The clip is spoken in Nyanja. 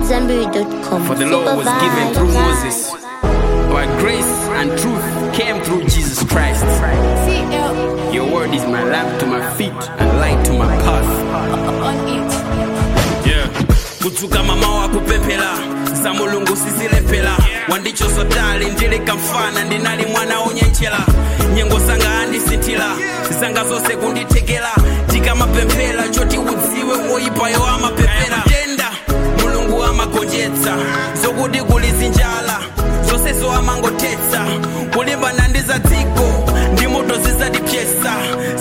AmadZanbury.com. For the law was given through Moses, but grace and truth came through Jesus Christ. Your word is my lamp to my feet and light to my path. Yeah. kudzuka mama wakupemphera za mulungu sizilephera wandichosotali ndili kamfana ndinali mwana onyenchera nyengo zanga andisinthira zanga zonse kundithekera ndikamapemphera choti udziwe woyipayo amapemphera tenda mulungu amagonjetsa zokuti kuli zinjala zonsezo amangothetsa kulimbana ndi za dziko ndi moto zizatipyesa